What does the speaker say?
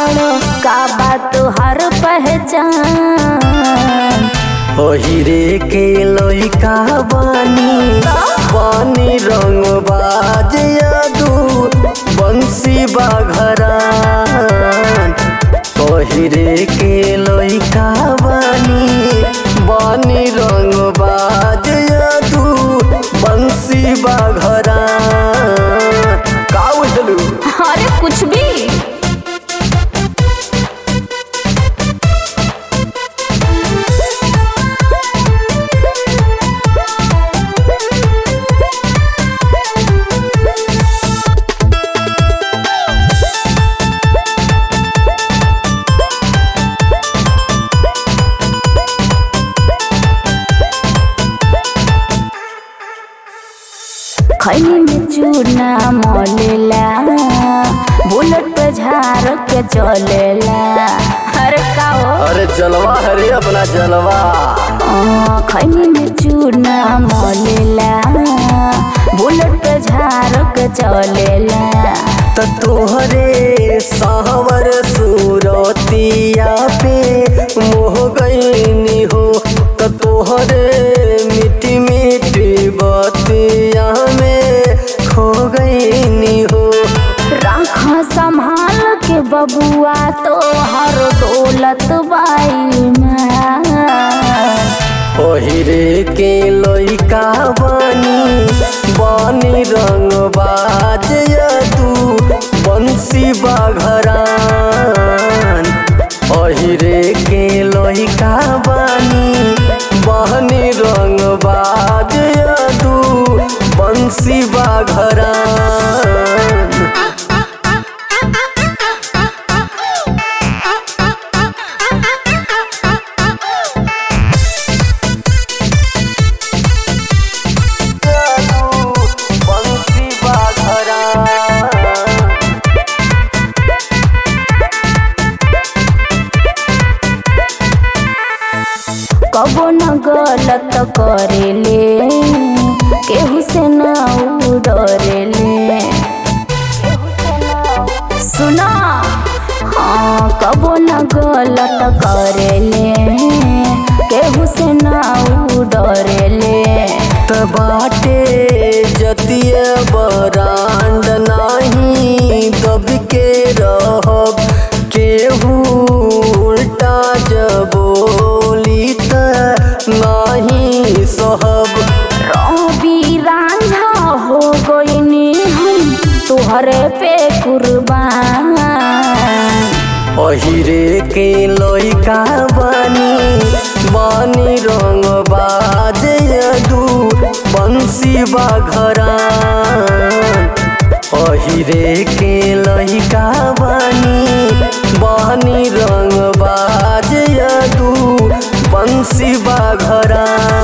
बाड़ो का बात तोहर पहचान ओहिरे के लइका बानी बानी रंग बाज यादू बंसी बाघरान ओहिरे के लइका बानी बानी रंग बाज यादू बंसी बाघरान का उठलू अरे कुछ भी खैनी में चूना मोलेला बुलेट पे झाड़ के चलेला अरे का हो अरे जलवा हरे अपना जलवा आ, खैनी में चूना मोलेला बुलेट पे झाड़ के चलेला त तोहरे सावर सूरतिया पे मोह गईनी हो त तोहरे मिट्टी मिट्टी बतिया में खो गईनी हो राख संभाल के बबुआ तो हर दौलत बाई में ओहिरे के लइका बानी बानी रंग बाज तू बंसी बाघरान ओहिरे के लइका बानी बहनी रंग बाज तू बंसी बाघरान बंसी बाघरान कबो न गलत करेले केहू से न डरेले सुना हाँ कबो न गलत करेले केहू से न डरेले त बाटे जतिय बरांड नाही दब के रहब केहू उल्टा जबोली त नाही सहब रवि रांझा हो गईनी हम तुहरे पे कुर्बान अहिरे के लइका बानी बानी रंग बाज दू बंसी बाघरान अहिरे के लइका बानी बानी रंग बाज दू बंसी बाघरान